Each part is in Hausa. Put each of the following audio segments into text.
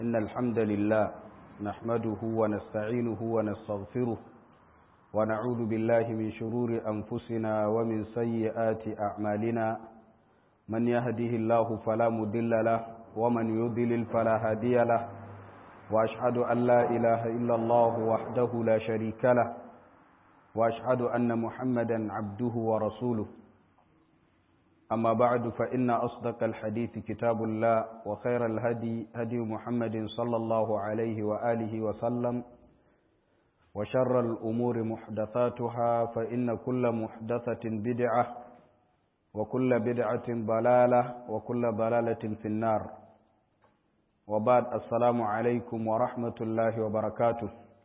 إن الحمد لله نحمده ونستعينه ونستغفره ونعوذ بالله من شرور أنفسنا ومن سيئات أعمالنا من يهده الله فلا مضل له ومن يضلل فلا هادي له وأشهد أن لا إله إلا الله وحده لا شريك له وأشهد أن محمدا عبده ورسوله أما بعد فإن أصدق الحديث كتاب الله وخير الهدي هدي محمد صلى الله عليه وآله وسلم وشر الأمور محدثاتها فإن كل محدثة بدعة وكل بدعة ضلالة وكل ضلالة في النار وبعد السلام عليكم ورحمة الله وبركاته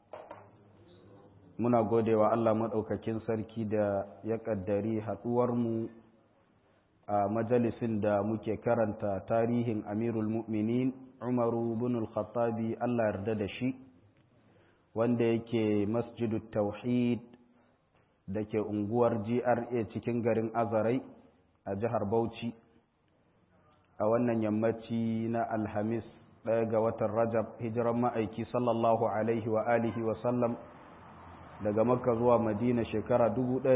muna gode wa Allah maɗaukakin sarki da ya ƙaddari haɗuwarmu a majalisin da muke karanta tarihin amirul mu'minin umaru bin al-khattabi Allah yarda da shi wanda yake masjidu tauhid da ke unguwar GRA cikin garin Azarai a jihar Bauchi a wannan yammaci na Alhamis ɗaya ga watan Rajab hijiran ma'aiki sallallahu alaihi wa alihi wa sallam daga makka zuwa madina shekara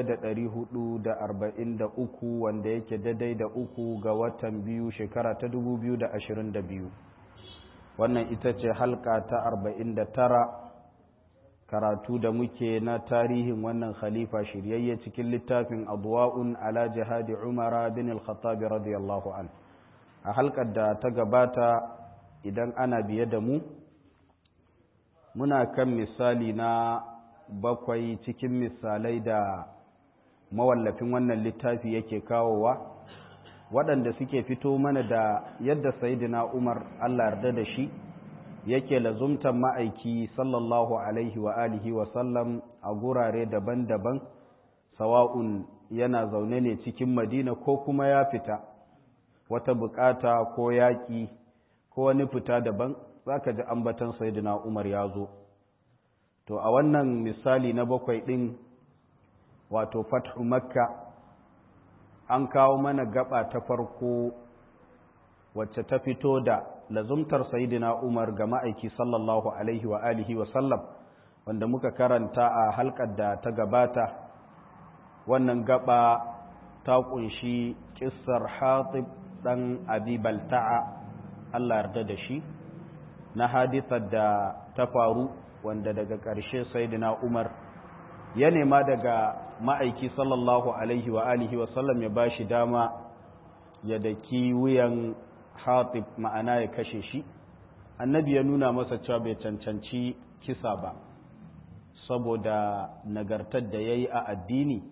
1443 wanda yake daidai da uku ga watan biyu shekara ta 2022 wannan ita ce halka ta 49 karatu da muke na tarihin wannan khalifa shiryayye cikin littafin adwa'un ala jihadi umara bin al-khattabi radiyallahu an a halkar da ta gabata idan ana biye da mu muna kan misali na bakwai cikin misalai da mawallafin wannan littafi yake kawowa waɗanda suke fito mana da yadda sayidina umar allah yarda da shi yake lazumtan ma'aiki sallallahu alaihi wa alihi wa sallam a gurare daban-daban sawa'un yana zaune ne cikin madina ko kuma ya fita wata bukata ko yaƙi ko wani fita daban za ka ji ambatan sayidina umar ya zo to a wannan misali na bakwai ɗin wato fathu makka an kawo mana gaba ta farko wacce ta fito da lazumtar sayidina umar ga ma'aiki sallallahu alaihi wa alihi wa sallam wanda muka karanta a halkar da ta gabata wannan gaba ta kunshi kissar hatib dan abi balta'a Allah yarda da shi na hadithar da ta faru wanda daga ƙarshe saidina umar ya nema daga ma'aiki sallallahu alaihi wa alihi wa sallam ya ba shi dama ya daki wuyan hatib ma'ana ya kashe shi annabi ya nuna masa cewa bai cancanci kisa ba saboda nagartar da ya yi a addini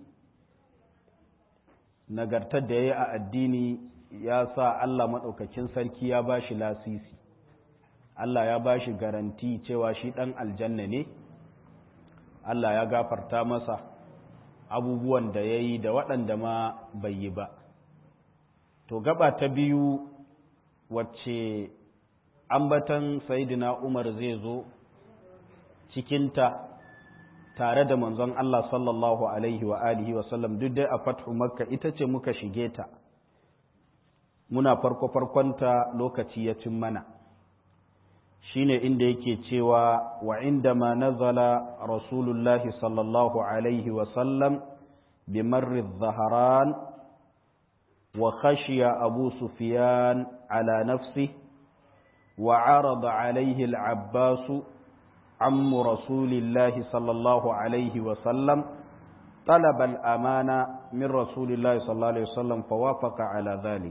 nagartar da ya yi a addini ya sa allah maɗaukakin sarki ya ba shi lasisi Allah ya ba shi garanti cewa shi ɗan aljanna ne, Allah ya gafarta masa abubuwan da ya yi da waɗanda ma bai yi ba. To, gaba ta biyu wacce ambatan Saidina Umar zai zo cikinta tare da manzon Allah sallallahu Alaihi wa alihi wasallam duk dai a fathu makka ita ce muka shige ta, muna farko-farkonta lokaci ya cin mana. shine inda yake cewa wa indama nazala rasulullahi sallallahu alaihi wasallam bi marri zaharan wa khashiya abu sufyan ala nafsi wa arada alaihi al-abbas عم رسول الله صلى الله عليه وسلم طلب الأمانة من رسول الله صلى الله عليه وسلم فوافق على ذلك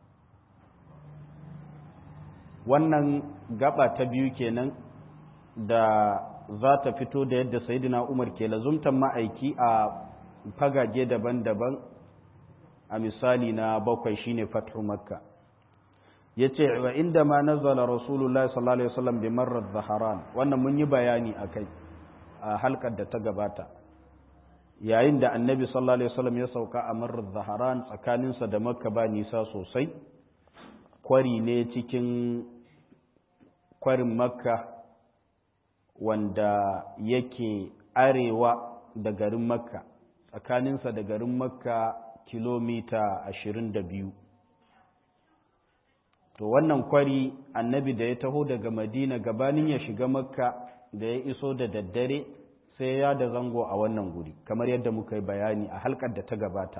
wannan gaba ta biyu kenan da za ta fito da yadda sayidina umar ke lazumtan ma'aiki a fagage daban-daban a misali na bakwai shine fathu makka ya ce wa inda ma nazala rasulullah sallallahu alaihi wasallam bi marar zaharan wannan mun yi bayani a kai a halkar da ta gabata yayin da annabi sallallahu alaihi wasallam ya sauka a marar zaharan tsakaninsa da makka ba nisa sosai kwari ne cikin kwarin makka wanda yake arewa da garin makka tsakaninsa da garin makka kilomita ashirin da biyu to wannan kwari annabi da ya taho daga madina gabanin ya shiga makka da ya iso da daddare sai ya da zango a wannan guri kamar yadda muka yi bayani a halkar da ta gabata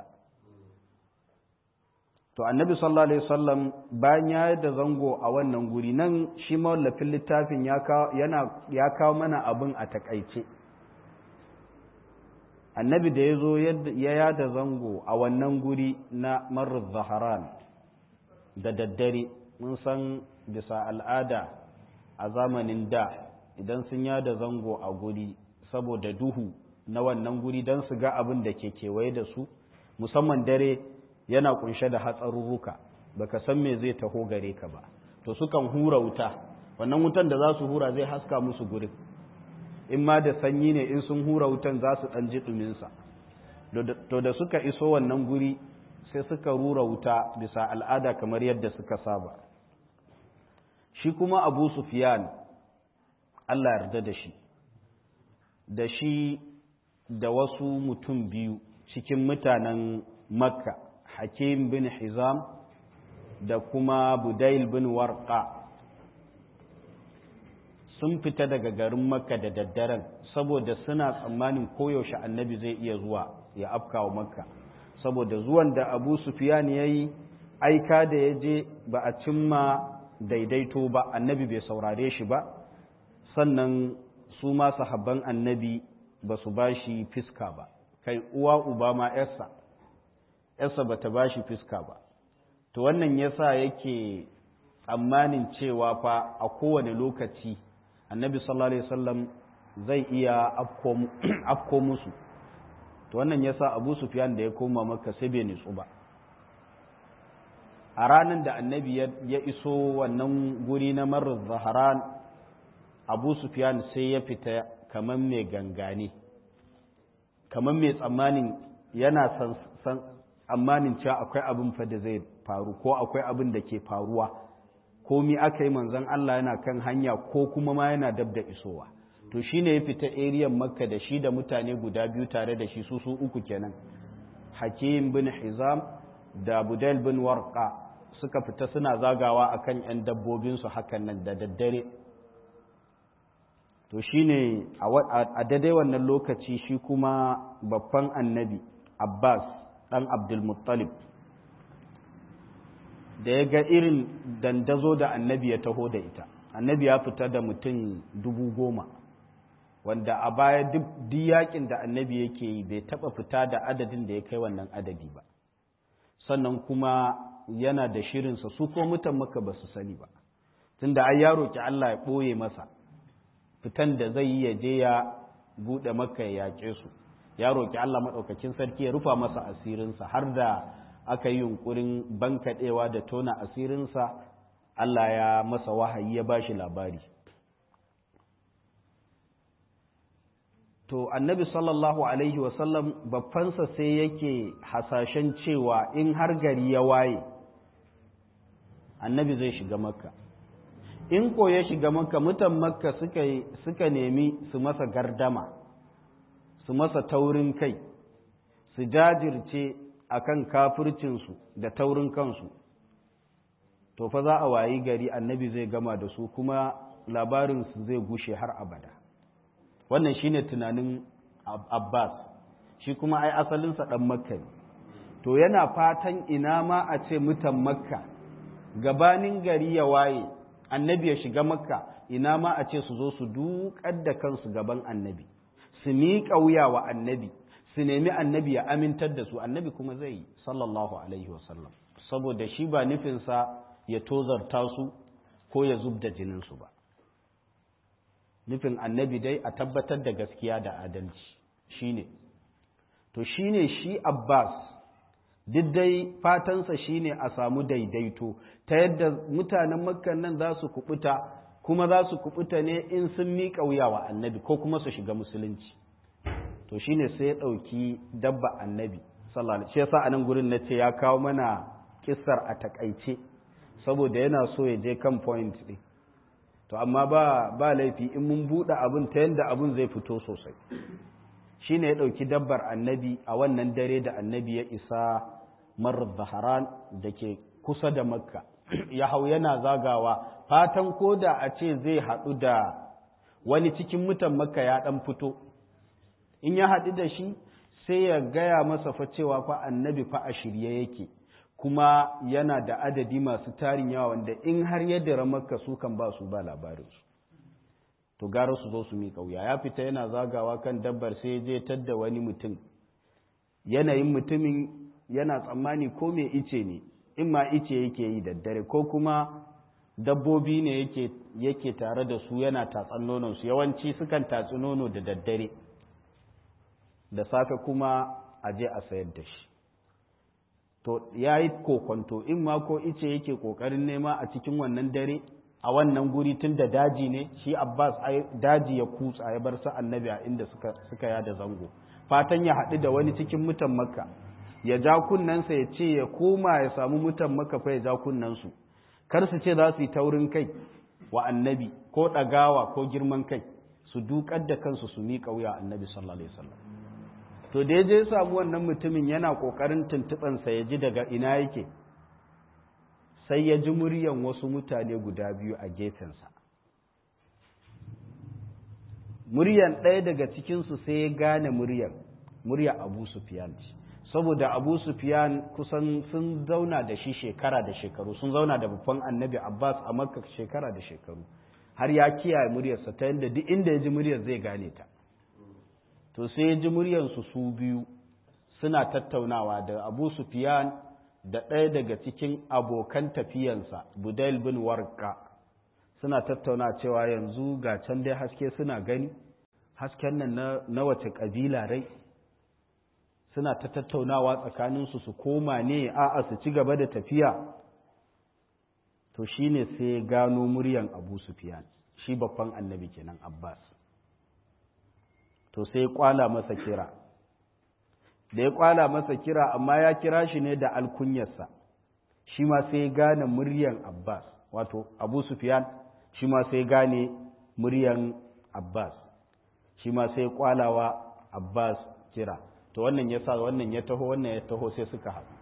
to annabi sallallahu alaihi wasallam bayan ya da zango a wannan guri nan shi mawallafin littafin ya kawo mana abin a takaice annabi da ya zo ya yada zango a wannan guri na marar zaharan da daddare mun san bisa al'ada a zamanin da idan sun yada zango a guri saboda duhu na wannan guri don su ga abin da ke kewaye da su musamman dare yana kunshe da hatsarurruka baka san me zai taho gare ka ba to sukan hura wuta wannan wutan da za su hura zai haska musu gurin in ma da sanyi ne in sun hura wutan za su ɗan ji ɗuminsa to da suka iso wannan guri sai suka rura wuta bisa al'ada kamar yadda suka saba shi kuma abu sufiyan allah yarda da shi da shi da wasu mutum biyu cikin mutanen makka hakim bin hizam da kuma budail bin warqa sun fita daga garin makka da daddaren saboda suna tsammanin koyaushe annabi zai iya zuwa ya afkawa makka saboda zuwan da abu sufiyan ya yi aika da ya je ba a cimma daidaito ba annabi bai saurare shi ba sannan su ma sahabban annabi ba su ba shi fiska ba kai uwa uba ma yarsa yarsa ba ta ba shi fiska ba to wannan yasa yake tsammanin cewa fa a kowane lokaci annabi sallallahu alaihi wasallam zai iya afko musu to wannan yasa abu sufyan da ya koma maka sai bai nitsu ba a ranar da annabi ya iso wannan guri na marar zaharan abu sufyan sai ya fita kamar mai gangane kamar mai tsammanin yana san tsammanin cewa akwai abin fa da zai faru ko akwai abin da ke faruwa ko mi aka yi manzon Allah yana kan hanya ko kuma ma yana dab da isowa to shine ya fita eriyan makka da shi da mutane guda biyu tare da shi su su uku kenan hakim bin hizam da budail bin warqa suka fita suna zagawa akan yan dabbobinsu hakan nan da daddare to shine a daidai wannan lokaci shi kuma babban annabi abbas ɗan abdulmuttalib da ya ga irin dandazo da annabi ya taho da ita annabi ya fita da mutum dubu goma wanda a baya duk yakin da annabi yake yi bai taba fita da adadin da ya kai wannan adadi ba sannan kuma yana da shirinsa su ko mutan maka ba su sani ba tunda ai ya roki Allah ya ɓoye masa fitan da zai yi ya je ya buɗe maka ya yaƙe su ya roki Allah maɗaukakin sarki ya rufa masa asirinsa har da aka yi yunkurin bankaɗewa da tona asirinsa Allah ya masa wahayi ya ba shi labari to annabi sallallahu alaihi wasallam babbansa sai yake hasashen cewa in har gari ya waye annabi zai shiga makka in ko ya shiga makka mutan makka suka nemi su masa gardama su masa taurin kai su jajirce akan kafircinsu da taurin kansu to fa za a wayi gari annabi zai gama da su kuma labarinsu zai gushe har abada wannan shine tunanin abbas shi kuma ai asalinsa ɗan makka ne to yana fatan ina ma a ce mutan makka gabanin gari ya waye annabi ya shiga makka ina ma a ce su zo su duƙar da kansu gaban annabi su miƙa wuya wa annabi su nemi annabi ya amintar da su annabi kuma zai yi sallallahu alaihi wasallam saboda shi ba nufinsa ya tozarta su ko ya zub da jininsu ba nufin annabi dai a tabbatar da gaskiya da adalci shine to shine shi abbas duk dai fatansa shine a samu daidaito ta yadda mutanen makkan nan za su kubuta kuma za su kubuta ne in sun miƙa wuya wa annabi ko kuma su shiga musulunci to shine sai ya ɗauki dabba annabi sallallahu alaihi yasa anan gurin na ce ya kawo mana kissar a takaice saboda yana so ya je kan point ɗin to amma ba ba laifi in mun buɗe abin ta yadda abin zai fito sosai shine ya ɗauki dabbar annabi a wannan dare da annabi ya isa marar zaharan da ke kusa da makka ya hau yana zagawa fatan ko da a ce zai haɗu da wani cikin mutan makka ya ɗan fito in ya haɗu da shi sai ya gaya masa fa cewa fa annabi fa a shirye yake kuma yana da adadi masu tarin yawa wanda in har ya dira makka su kan ba su ba labarinsu to gara su zo su miƙa wuya ya fita yana zagawa kan dabbar sai je tadda wani mutum yanayin mutumin yana tsammani ko mai ice ne in ma ice yake yi daddare ko kuma dabbobi ne yake yake tare da su yana tatsan nonon su yawanci sukan tatsi nono da daddare da safe kuma a je a sayar da shi to ya yi kokonto in ma ko ice yake kokarin nema a cikin wannan dare a wannan guri tun da daji ne shi abbas daji ya kutsa ya bar su annabi a inda suka, suka yada zango fatan ya haɗu da wani cikin mutan makka ya ja kunnensa ya ce ya koma ya samu mutan makka fa ya ja kunnensu kar su ce za su yi taurin kai wa annabi ko ɗagawa ko girman kai su dukar da kansu su miƙa wuya annabi sallallahu alaihi wasallam to da ya je samu wannan mutumin yana ƙoƙarin tuntuɓansa ya ji daga ina yake sai ya ji muryan wasu mutane guda biyu a gefensa muryan ɗaya daga cikinsu sai ya gane muryan murya abu sufiyan saboda abu sufiyan kusan sun zauna da shi shekara da shekaru sun zauna da babban annabi abbas a makka shekara da shekaru har ya kiyaye muryarsa ta yadda duk inda ya ji muryar zai gane ta to sai ya ji muryarsu su biyu suna tattaunawa da abu sufiyan da ɗaya daga cikin abokan tafiyansa budail bin warka suna tattauna cewa yanzu ga can dai haske suna gani hasken nan na wace ƙabila rai suna ta tattaunawa tsakaninsu su koma ne a'a su ci gaba da tafiya to shine sai gano muryan abu sufiyan shi babban annabi kenan abbas to sai kwala masa kira da ya kwala masa kira amma ya kira shi ne da alkunyarsa shi ma sai gane muryan abbas wato abu sufiyan shi ma sai gane muryan abbas shi ma sai kwalawa abbas kira to wannan ya sa wannan ya taho wannan ya taho sai suka haɗu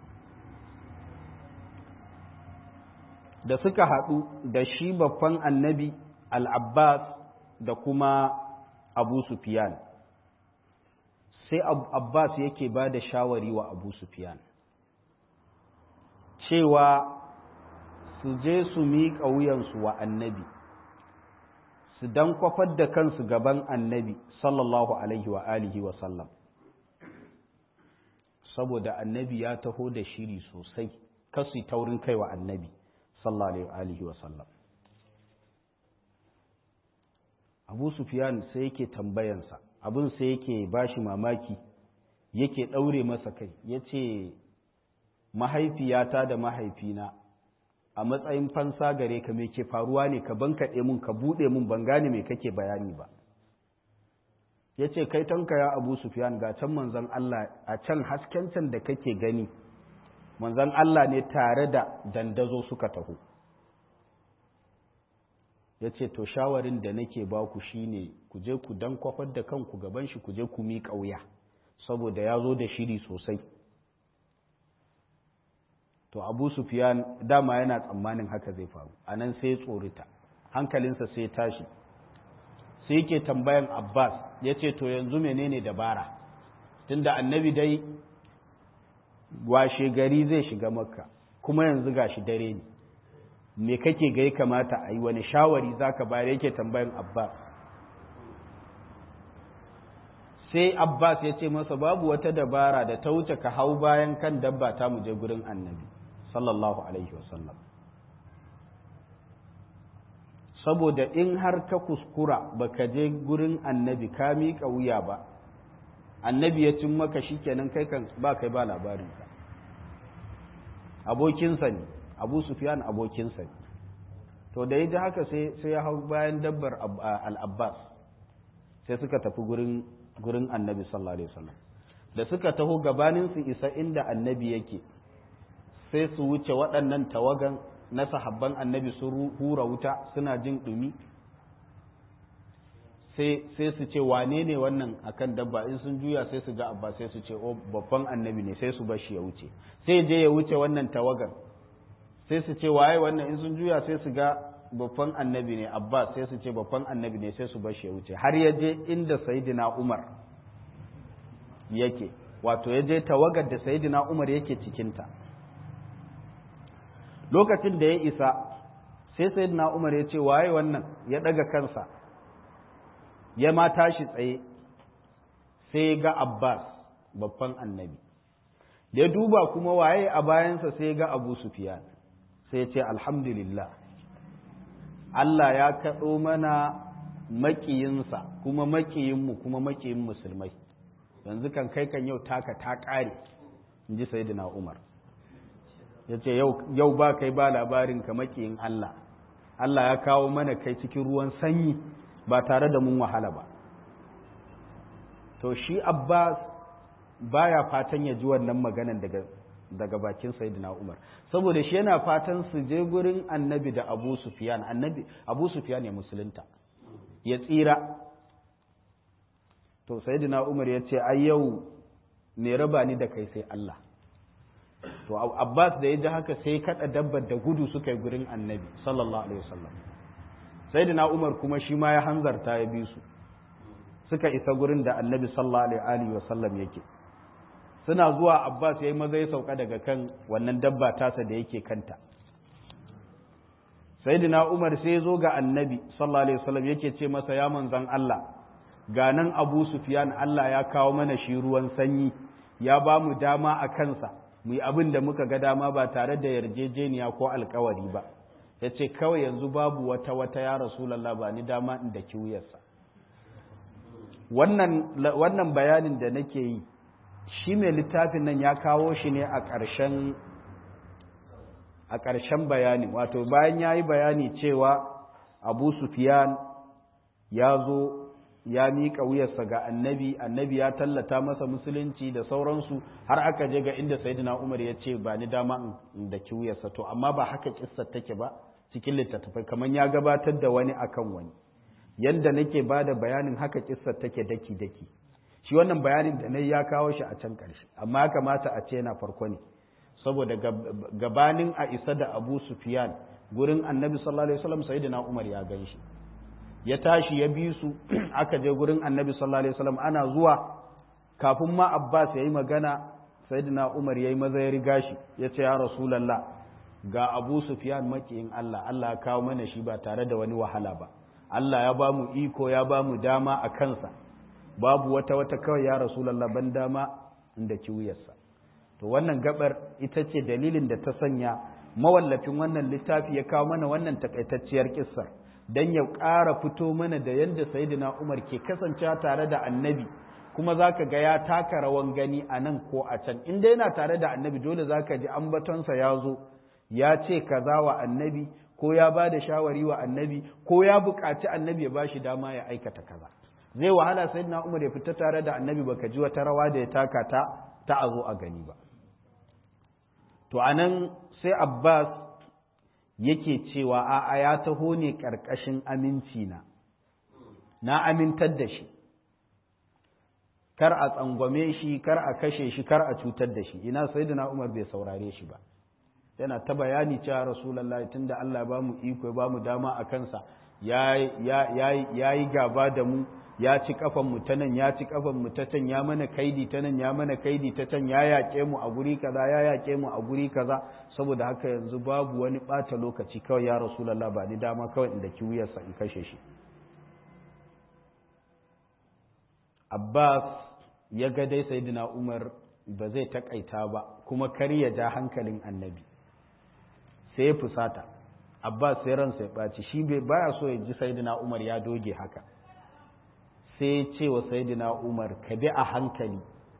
da suka haɗu da shi babban annabi al-abbas da kuma abu sufiyan sai abbas yake ba da shawari wa abu sufiyan cewa su je su miƙa wuyansu wa annabi su dan kwafar da kansu gaban annabi sallallahu alaihi wa alihi wa sallam saboda annabi ya taho da shiri sosai kasu taurin kai wa annabi sallallahu alaihi wa sallam abu sufiyan sai yake tambayansa abin sai yake bashi mamaki yake ɗaure masa kai ya ce mahaifiyata da mahaifina a matsayin fansa gare ka me ke faruwa ne ka bankaɗe mun ka buɗe mun ban gane me kake bayani ba ya ce kai tanka ya abu sufiyan ga can manzan Allah a can hasken can da kake gani manzan Allah ne tare da dandazo suka taho ya ce to shawarin da nake ba ku shine ku je ku dan kwafar da kanku gaban shi ku je ku mi ƙauya saboda ya zo da shiri sosai to abu sufiyan dama yana tsammanin haka zai faru a nan sai tsorita hankalinsa sai tashi sai yake tambayan abbas ya ce to yanzu menene dabara tunda annabi dai washe gari zai shiga makka kuma yanzu gashi dare ne me kake ga ya kamata a yi wani shawari za ka bayar yake tambayan abbas sai abbas ya ce masa babu wata dabara da ta wuce ka hau bayan kan dabba ta mu je gurin annabi sallallahu alaihi wasallam saboda in har ka kuskura baka je gurin annabi ka miƙa wuya ba annabi ya cin maka shikenan kai kan ba kai ba labarinsa abokinsa ne abu sufyan abokinsa ne to da ya ji haka sai ya hau bayan dabbar al-abbas sai suka tafi gurin gurin annabi sallallahu alaihi wasallam da suka taho gabanin su isa inda annabi yake sai su wuce waɗannan tawagan na sahabban annabi sun hura wuta suna jin ɗumi sai su ce wane ne wannan akan dabba in sun juya sai su ga abba sai su ce o babban annabi ne sai su bashi ya wuce sai je ya wuce wannan tawagan sai su ce waye wannan in sun juya sai su ga babban annabi ne abbas sai su ce babban annabi ne sai su bar shi ya wuce har ya je inda sayidina umar yake wato ya je tawagar da sayidina umar yake cikinta lokacin da ya isa sai sayidina umar ya ce waye wannan ya daga kansa ya ma tashi tsaye sai ga abbas babban annabi da ya duba kuma waye a bayansa sai ga abu sufiyan sai ya ce alhamdulillah Allah ya kaɗo mana makiyinsa kuma makiyinmu kuma makiyin musulmai yanzu kan kai kan yau taka ta ƙare in ji sayidina umar ya ce yau ba kai ba labarin ka makiyin Allah Allah ya kawo mana kai cikin ruwan sanyi ba tare da mun wahala ba to shi abbas baya fatan ya ji wannan maganan daga daga bakin sayyidina umar saboda shi yana fatan su je gurin annabi da abu sufyan annabi abu sufyan ya musulunta ya tsira to sayyidina umar ya ce ai yau me raba ni da kai sai Allah to abbas da ya ji haka sai kada dabbar da gudu suka yi gurin annabi sallallahu alaihi wasallam sayyidina umar kuma shi ma ya hanzarta ya bi su suka isa gurin da annabi sallallahu alaihi wasallam yake suna zuwa abbas ya yi maza ya sauka daga kan wannan dabba tasa da yake kanta sayyidina umar sai zo ga annabi sallallahu alaihi wasallam yake ce masa ya manzan Allah ga nan abu sufyan Allah ya kawo mana shi ruwan sanyi ya ba mu dama a kansa mu yi abin da muka ga dama ba tare da yarjejeniya ko alkawari ba ya ce kawai yanzu babu wata wata ya rasulallah ba ni dama in da kiwuyarsa wannan bayanin da nake yi shi mai littafin nan ya kawo shi ne a ƙarshen a ƙarshen bayani wato bayan ya yi bayani cewa abu sufiyan ya zo ya miƙa wuyarsa ga annabi annabi ya tallata masa musulunci da sauransu har aka je ga inda sayyidina umar ya ce ba ni dama in da wuyarsa to amma ba haka kissar take ba cikin littattafai kamar ya gabatar da wani akan wani yanda nake ba da bayanin haka kissar take daki daki shi wannan bayanin da na ya kawo shi a can ƙarshe amma ya kamata a ce yana farko ne saboda gabanin a isa da abu sufiyan gurin annabi sallallahu alaihi wasallam sayyidina umar ya gan shi ya tashi ya bi su aka je gurin annabi sallallahu alaihi wasallam ana zuwa kafin ma abbas ya yi magana sayyidina umar ya yi maza ya riga shi ya ce ya rasulallah ga abu sufyan makiyin allah allah ya kawo mana shi ba tare da wani wahala ba allah ya ba mu iko ya ba mu dama a kansa babu wata wata kawai ya rasulallah ban dama inda kiwuyarsa to wannan gabar ita ce dalilin da ta sanya mawallafin wannan littafi ya kawo mana wannan takaitacciyar kissar don ya ƙara fito mana da yadda sayidina umar ke kasancewa tare da annabi kuma za ka ga ya taka rawan gani a nan ko a can inda yana tare da annabi dole za ka ji ambatonsa ya zo ya ce kaza wa annabi ko ya ba da shawari wa annabi ko ya buƙaci annabi ya ba shi dama ya aikata kaza zai wahala sayidina umar ya fita tare da annabi baka ji wata rawa da ya taka ta ta a zo a gani ba to anan sai abbas yake cewa a'a ya taho ne ƙarƙashin aminci na na amintar da shi kar a tsangwame shi kar a kashe shi kar a cutar da shi ina sayyidina Umar bai saurare shi ba yana ta bayani cewa rasulullahi tunda Allah ba mu iko ya ba mu dama a kansa ya yi gaba da mu ya ci kafan mu ta nan ya ci kafan mu ta can ya mana kaidi ta nan ya mana kaidi ta can ya yaƙe mu a guri kaza ya yaƙe mu a guri kaza saboda haka yanzu babu wani ɓata lokaci kawai ya rasulullah ba ni dama kawai inda ki wuyarsa in kashe shi Abbas ya ga dai sayyidina Umar ba zai takaita ba kuma kar ya ja hankalin annabi sai ya fusata Abbas sai ransa ya ɓaci shi bai baya so ya ji sayyidina Umar ya doge haka sai ce wa sayidina umar ka bi a hankali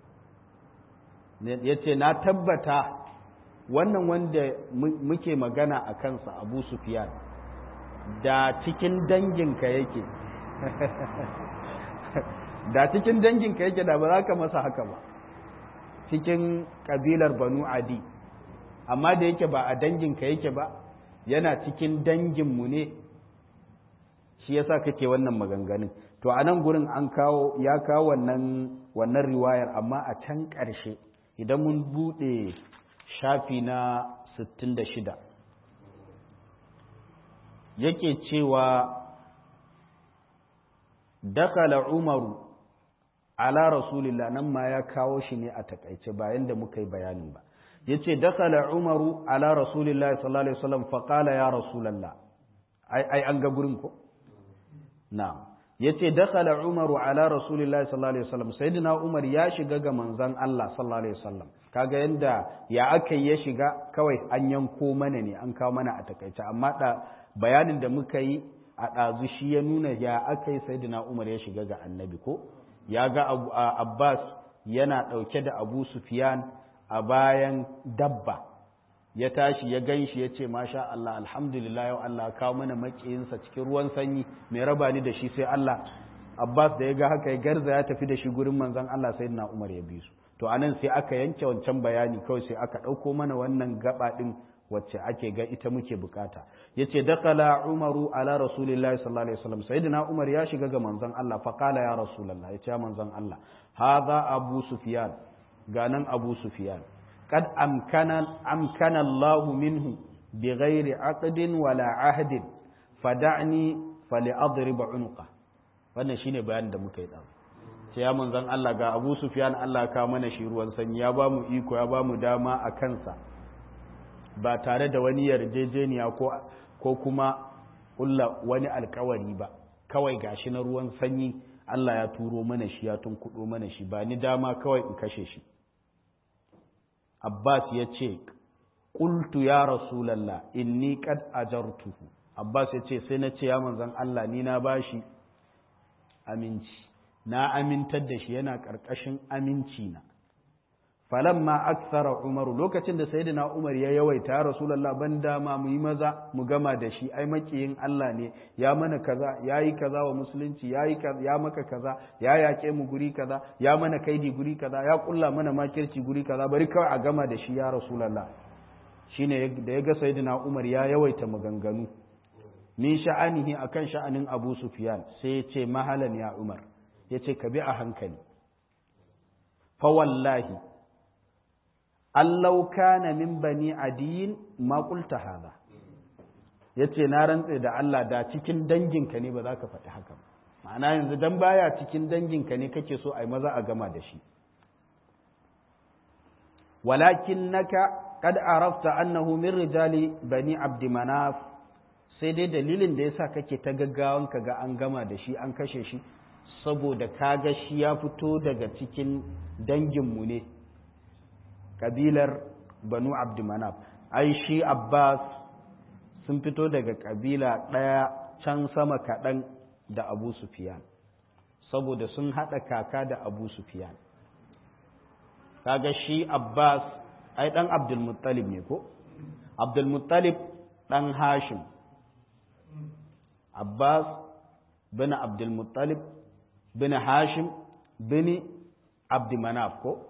ya ce na tabbata wannan wanda muke magana a kansa abu sufiyan da cikin danginka yake da cikin danginka yake da ba za ka masa haka ba cikin ƙabilar banu adi amma da yake ba a danginka yake ba yana cikin danginmu ne shi yasa kake wannan maganganun to a nan gurin an kawo ya kawo wannan wannan riwayar amma a can ƙarshe idan mun buɗe shafi na 66 yake cewa dakala umaru ala rasulillah nan ma ya kawo shi ne a takaice bayan da muka yi bayanin ba yace dakala umaru ala rasulillah sallallahu alaihi wasallam fa qala ya rasulullah ai ai an ga gurin ko na'am yace dakala umaru ala rasulillah sallallahu alaihi wasallam sayyidina umar ya shiga ga manzon Allah sallallahu alaihi wasallam kaga yanda ya aka ya shiga kawai an yanko mana ne an kawo mana a takaice amma da bayanin da muka yi a ɗazu shi ya nuna ya aka yi sayyidina umar ya shiga ga annabi ko ya ga abbas yana ɗauke da abu sufyan a bayan dabba ya tashi ya gan shi ya ce masha Allah alhamdulillah yau Allah kawo mana makiyinsa cikin ruwan sanyi mai raba ni da shi sai Allah Abbas da ya ga haka ya garza ya tafi da shi gurin manzon Allah sai na Umar ya bi su to anan sai aka yanke wancan bayani kawai sai aka ɗauko mana wannan gaba ɗin wacce ake ga ita muke bukata yace dakala umaru ala rasulillahi sallallahu alaihi wasallam sayyidina umar ya shiga ga manzon Allah fa qala ya rasulullah yace ya manzon Allah hadha abu sufyan ganan abu sufyan قد أمكن أمكن الله منه بغير عقد ولا عهد فدعني فلأضرب عنقه wannan shine bayanin da muka yi da sai ya manzon Allah ga Abu Sufyan Allah ka mana shi ruwan sanyi ya ba mu iko ya ba mu dama a kansa ba tare da wani yarjejeniya ko ko kuma kulla wani alkawari ba kawai gashi na ruwan sanyi Allah ya turo mana shi ya tunkudo mana shi ba ni dama kawai in kashe shi Abbas ya ce, Ƙultu ya Rasulallah, inni kad ajartuhu. Abbas ya ce, sai na ce ya manzan Allah ni na bashi aminci, na amintar da shi yana ƙarƙashin aminci na. Falamma aksara Umaru lokacin da Sayyidina Umar ya yawaita ya Rasulallah ban dama mu yi maza mu gama da shi ai makiyin Allah ne ya mana kaza ya yi kaza wa musulunci ya yi ya maka kaza ya yaƙe mu guri kaza ya mana kaidi guri kaza ya kulla mana makirci guri kaza bari kawai a gama da shi ya Rasulallah shine da ya ga Sayyidina Umar ya yawaita maganganu min sha'anihi akan sha'anin Abu Sufyan sai ya ce mahalan ya Umar ya ce ka bi a hankali fa wallahi allau kana min bani adiyin ma qulta hada yace na rantse da Allah da cikin danginka ne ba za ka faɗi haka ma'ana yanzu dan baya cikin danginka ne kake so ai maza a gama da shi walakinnaka qad arafta annahu min rijali bani abd manaf sai dai dalilin da yasa kake ta gaggawan ka ga an gama da shi an kashe shi saboda kaga shi ya fito daga cikin danginmu ne kabilar banu abdumanaf ai shi abbas sun fito daga kabila ɗaya can sama kaɗan da abu sufiyan saboda sun haɗa kaka da abu sufiyan kaga shi abbas ai ɗan abdulmuttalib ne ko abdulmuttalib ɗan hashim abbas bin abdulmuttalib bin hashim bin abdumanaf ko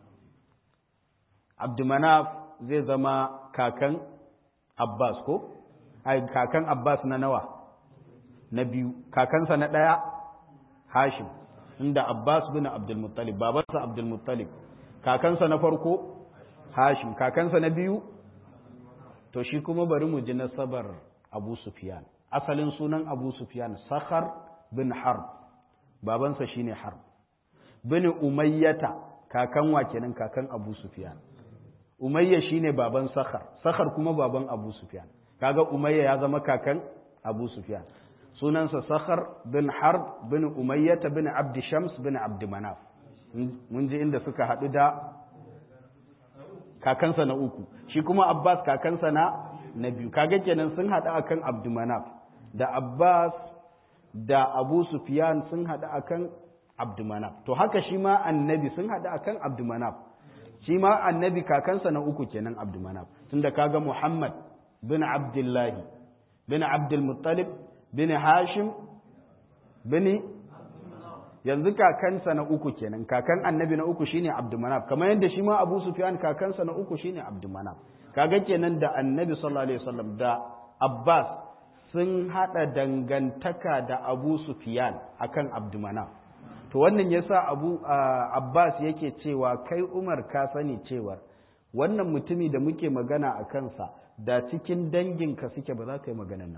abdumanaf zai zama kakan abbas ko ai kakan abbas na nawa na biyu kakansa na ɗaya hashim inda abbas bin abdulmuttalib babansa abdulmuttalib kakansa na farko hashim kakansa na biyu to shi kuma bari mu ji nasabar abu sufyan asalin sunan abu sufyan sakhar bin harb babansa shine harb bin umayyata kakan wa kenan kakan abu sufyan umayya shine baban sakhar sakhar kuma baban abu sufyan kaga umayya ya zama kakan abu sufyan sunansa sakhar bin harb bin umayyata bin abd shams bin abd manaf mun ji inda suka haɗu da kakansa na uku shi kuma abbas kakansa na na biyu kaga kenan sun haɗu akan abd manaf da abbas da abu sufyan sun haɗu akan abd manaf to haka shi ma annabi sun haɗu akan abd manaf shi ma annabi kakansa na uku kenan abdumanaf tunda kaga muhammad bin abdullahi bin abdulmuttalib bin hashim bin yanzu kakansa na uku kenan kakan annabi na uku shine abdumanaf kamar yadda shi ma abu sufyan kakansa na uku shine abdumanaf kaga kenan da annabi sallallahu alaihi wasallam da abbas sun hada dangantaka da abu sufyan akan abdumanaf to wannan yasa abu abbas yake cewa kai umar ka sani cewa wannan mutumi da muke magana a kansa da cikin danginka suke ba za ka yi maganan nan ba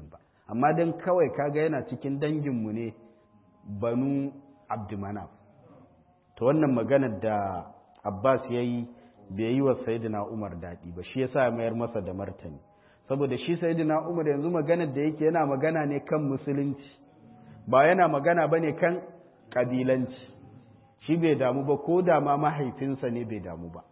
amma don kawai kaga yana cikin danginmu ne banu abdumanaf ta wannan maganar da abbas ya yi bai yi wa sayidina umar daɗi ba shi yasa mayar masa da martani saboda shi sayidina umar yanzu maganar da yake yana magana ne kan musulunci ba yana magana ba ne kan ƙabilanci shi bai damu ba ko da ma mahaifinsa ne bai damu ba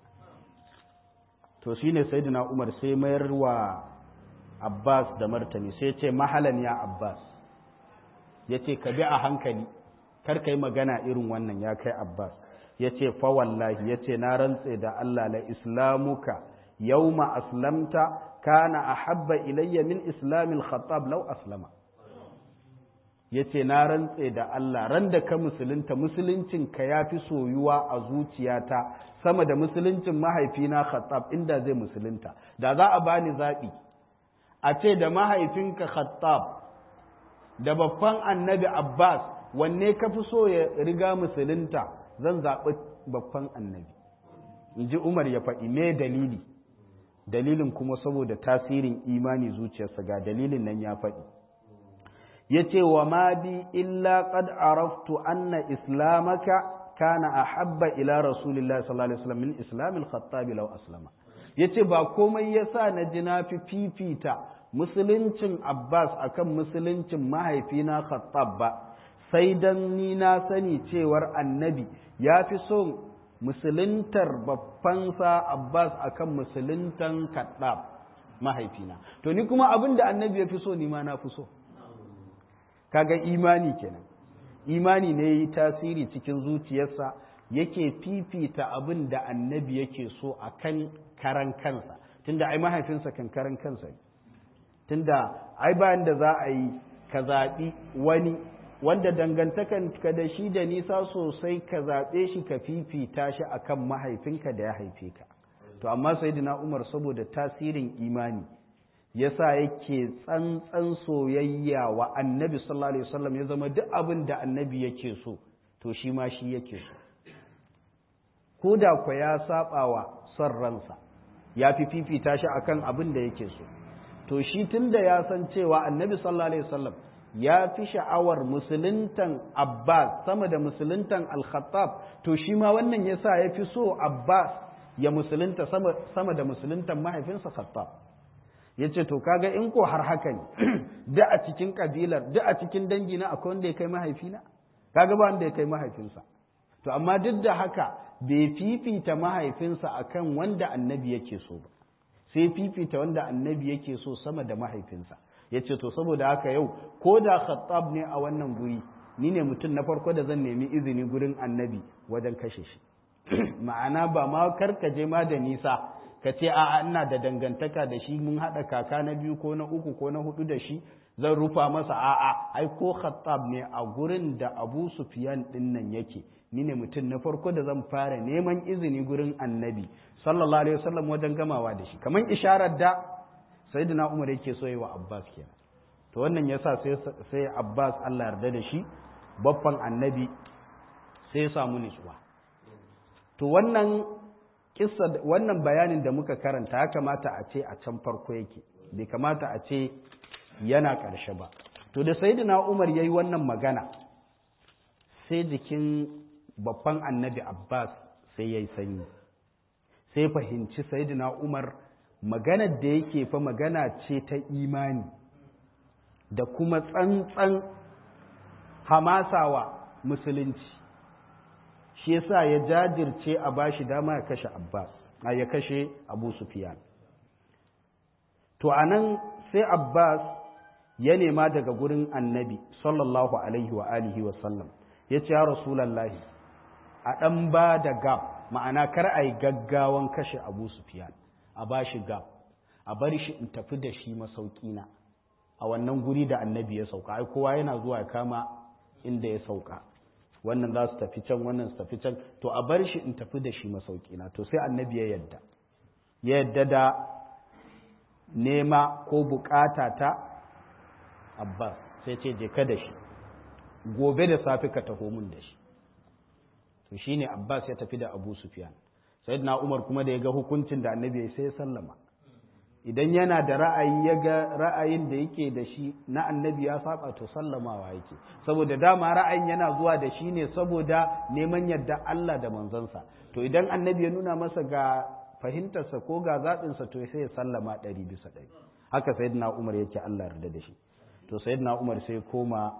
to shi ne sayidina umar sai mayar wa abbas da martani sai ce mahalan ya abbas ya ce ka bi a hankali kar ka yi magana irin wannan ya kai abbas ya ce fa wallahi ya ce na rantse da allah la islamuka yauma aslamta kana ahabba ilayya min islamil khattab law aslama ya ce na rantse da Allah ran da ka musulunta musuluncinka ya fi soyuwa a zuciyata sama da musuluncin mahaifina khattab inda zai musulunta da za a bani zaɓi a ce da mahaifinka khattab da babban annabi abbas wanne ka fi so ya riga musulunta zan zaɓi babban annabi in ji umar ya faɗi me dalili dalilin kuma saboda tasirin imani zuciyarsa ga dalilin nan ya faɗi ya ce wa ma bi illa qad araftu anna islamaka kana ahabba ila rasulillah sallallahu alaihi wasallam min islamil khattab law aslama yace ba komai yasa na ji na fi fifita musuluncin Abbas akan musuluncin mahaifina Khattab ba sai dan ni na sani cewar annabi ya fi son musuluntar babbansa Abbas akan musuluntan Khattab mahaifina to ni kuma abin da annabi ya fi so ni ma na fi so kaga imani kenan imani ne yi tasiri cikin zuciyarsa yake fifita abin da annabi yake so a kan karan kansa tunda ai mahaifinsa kan karan kansa ne tunda ai bayan da za a yi ka zaɓi wani wanda dangantakan ka da shi da nisa sosai ka zaɓe shi ka fifita shi akan mahaifinka da ya haife ka to amma sayyidina umar saboda tasirin imani yasa yake tsantsan soyayya wa annabi sallallahu alaihi wasallam ya zama duk abin da annabi yake so to shi ma shi yake so ko da kwa ya saba wa son ransa ya fi fifita shi akan abin da yake so to shi tunda ya san cewa annabi sallallahu alaihi wasallam ya fi sha'awar musuluntan abbas sama da musuluntan al-khattab to shi ma wannan yasa ya fi so abbas ya musulunta sama da musuluntan mahaifinsa khattab ya ce to kaga in ko har haka ne da a cikin kabilar da a cikin dangina akwai wanda ya kai mahaifina kaga ba wanda ya kai mahaifinsa to amma duk da haka bai fifita mahaifinsa akan wanda annabi yake so ba sai fifita wanda annabi yake so sama da mahaifinsa ya ce to saboda haka yau ko da khattab ne a wannan guri ni ne mutum na farko da zan nemi izini gurin annabi wajen kashe shi ma'ana ba ma karkaje ma da nisa ka ce a ina da dangantaka da shi mun haɗa kaka na biyu ko na uku ko na hudu da shi zan rufa masa a'a ai ko khattab ne a gurin da abu sufyan din nan yake ni ne mutum na farko da zan fara neman izini gurin annabi sallallahu alaihi wasallam wajen gamawa da shi kamar isharar da sayyidina umar yake so yi wa abbas kenan to wannan yasa sai sai abbas Allah yarda da shi babban annabi sai ya samu nutsuwa to wannan kissa wannan bayanin da muka karanta ya kamata a ce a can farko yake bai kamata a ce yana ƙarshe ba to da sayyidina umar yayi wannan magana sai jikin babban annabi abbas sai yayi sanyi sai fahimci sayyidina umar maganar da yake fa magana ce ta imani da kuma tsantsan hamasawa musulunci shi yasa ya jajirce a bashi dama ya kashe Abbas ya kashe Abu Sufyan to anan sai Abbas ya nema daga gurin Annabi sallallahu alaihi wa alihi wa sallam yace ya Rasulullahi a dan ba da gab ma'ana kar ai gaggawan kashe Abu Sufyan a bashi gab a bar shi in tafi da shi masauki na a wannan guri da Annabi ya sauka ai kowa yana zuwa ya kama inda ya sauka wannan za su tafi can wannan su tafi can to a bar shi in tafi da shi masaukina to sai annabi ya yadda ya yadda da nema ko bukata ta abbas sai ce je ka da shi gobe da safe ka taho mun da shi to shine abbas ya tafi da abu sufyan sayyidina umar kuma da ya ga hukuncin da annabi ya sai ya sallama idan yana da ra'ayi ya ga ra'ayin da yake da shi na annabi ya saba to sallamawa yake saboda dama ra'ayin yana zuwa da shi ne saboda neman yadda Allah da manzansa to idan annabi ya nuna masa ga fahimtarsa ko ga zaɓinsa to sai ya sallama ɗari bisa ɗari haka sayyidina umar yake Allah yarda da shi to sayyidina umar sai koma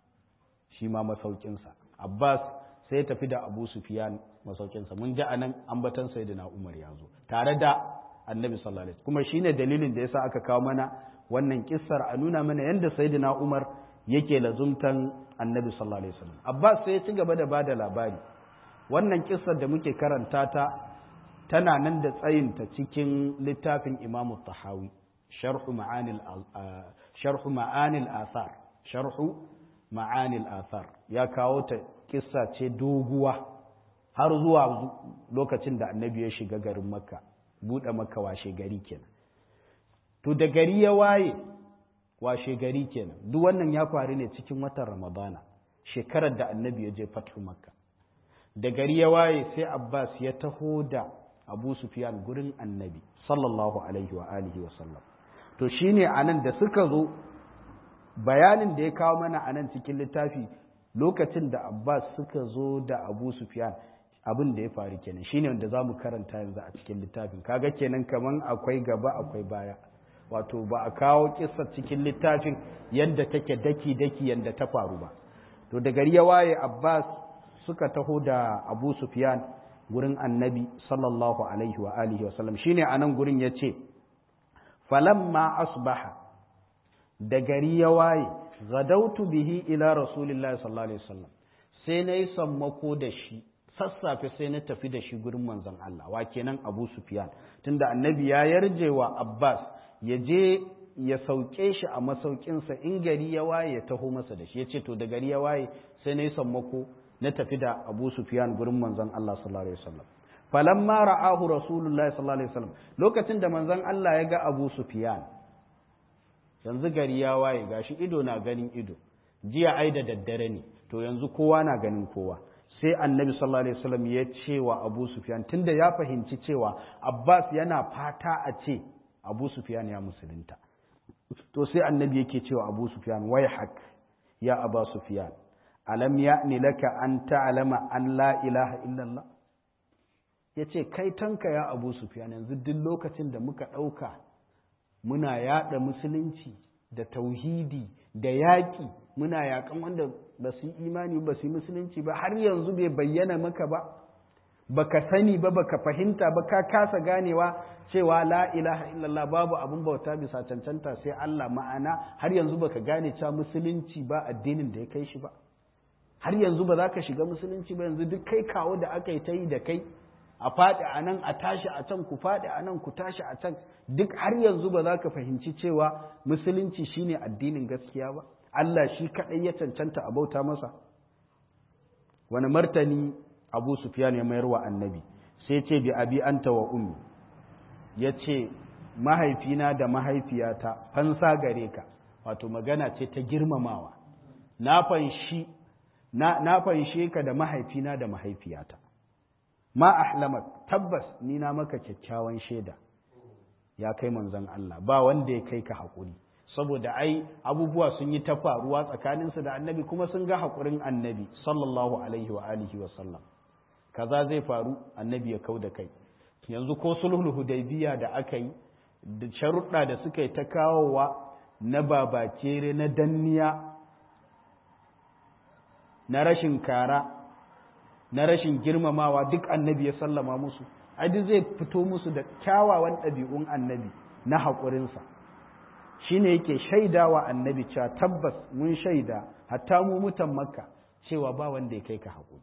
shi ma masaukinsa abbas sai ya tafi da abu sufiyan masaukinsa mun ji anan ambatan sayyidina umar ya zo tare da annabi sallallahu alaihi kuma shine dalilin da yasa aka kawo mana wannan kissar a nuna mana yanda sayyidina umar yake lazumtan annabi sallallahu alaihi wasallam abbas sai ya ci gaba da bada labari wannan kissar da muke karanta ta tana nan da tsayinta cikin littafin imamu tahawi sharhu ma'anil sharhu ma'anil athar sharhu ma'anil athar ya kawo ta kissa ce doguwa har zuwa lokacin da annabi ya shiga garin makka buɗe makka washe gari kenan to da gari ya waye washe gari kenan duk wannan ya faru ne cikin watan ramadana shekarar da annabi ya je fatu makka da gari ya waye sai abbas ya taho da abu sufyan gurin annabi sallallahu alaihi wa alihi wa sallam to shine anan da suka zo bayanin da ya kawo mana anan cikin littafi lokacin da abbas suka zo da abu sufyan abin da ya faru kenan shine wanda za mu karanta yanzu a cikin littafin kaga kenan kaman akwai gaba akwai baya wato ba a kawo kissa cikin littafin yadda take daki daki yadda ta faru ba to da gari ya waye abbas suka taho da abu sufyan gurin annabi sallallahu alaihi wa alihi wa sallam shine anan gurin yace falamma asbaha da gari ya waye zadautu bihi ila rasulillahi sallallahu alaihi wasallam sai nayi sammako da shi sassafe sai na tafi da shi gurin manzon Allah wa kenan Abu Sufyan tunda annabi ya yarje wa Abbas ya je ya sauke shi a masaukinsa in gari ya waye ya taho masa da shi ya ce to da gari ya waye sai na yi sammako na tafi da Abu Sufyan gurin manzon Allah sallallahu alaihi wasallam falamma ra'ahu rasulullahi sallallahu alaihi wasallam lokacin da manzon Allah ya ga Abu Sufyan yanzu gari ya waye gashi ido na ganin ido jiya ai da daddare ne to yanzu kowa na ganin kowa sai annabi sallallahu alaihi wasallam ya ce wa Abu Sufyan tunda ya fahimci cewa Abbas yana fata a ce Abu Sufyan ya musulunta to sai annabi yake cewa Abu Sufyan wai hak ya Abu Sufyan alam ya'ni laka an ta'lama an la ilaha illallah yace kai tanka ya Abu Sufyan yanzu duk lokacin da muka dauka muna yada musulunci da tauhidi da yaƙi muna yaƙan wanda ba su yi imani ba su yi musulunci ba har yanzu bai bayyana maka ba baka sani ba baka fahimta ba ka kasa ganewa cewa la ilaha illallah babu abin bauta bisa cancanta sai Allah ma'ana har yanzu baka gane cewa musulunci ba addinin da ya kai shi ba har yanzu ba za ka shiga musulunci ba yanzu duk kai kawo da aka yi ta yi da kai a faɗi a nan a tashi a can ku faɗi a nan ku tashi a can duk har yanzu ba za ka fahimci cewa musulunci shine addinin gaskiya ba Allah shi kaɗai ya cancanta a bauta masa wani martani abu sufyan ya mayar wa annabi sai ce bi abi anta wa ummi ya ce mahaifina da mahaifiyata fansa gare ka wato magana ce ta girmamawa na fanshi na fanshe ka da mahaifina da mahaifiyata ma ahlamak tabbas ni na maka kyakkyawan shaida ya kai manzon Allah ba wanda ya kai ka haƙuri saboda ai abubuwa sun yi ta faruwa tsakaninsu da annabi kuma sun ga haƙurin annabi sallallahu alaihi wa alihi wa sallam kaza zai faru annabi ya kau da kai yanzu ko sulhul hudaybiya da aka yi da sharuɗa da suka yi ta kawowa na babakere na danniya na rashin kara na rashin girmamawa duk annabi ya sallama musu adi zai fito musu da kyawawan ɗabi'un annabi na haƙurinsa shi ne yake shaidawa annabi cewa tabbas mun shaida hatta mu mutan makka cewa ba wanda ya kai ka haƙuri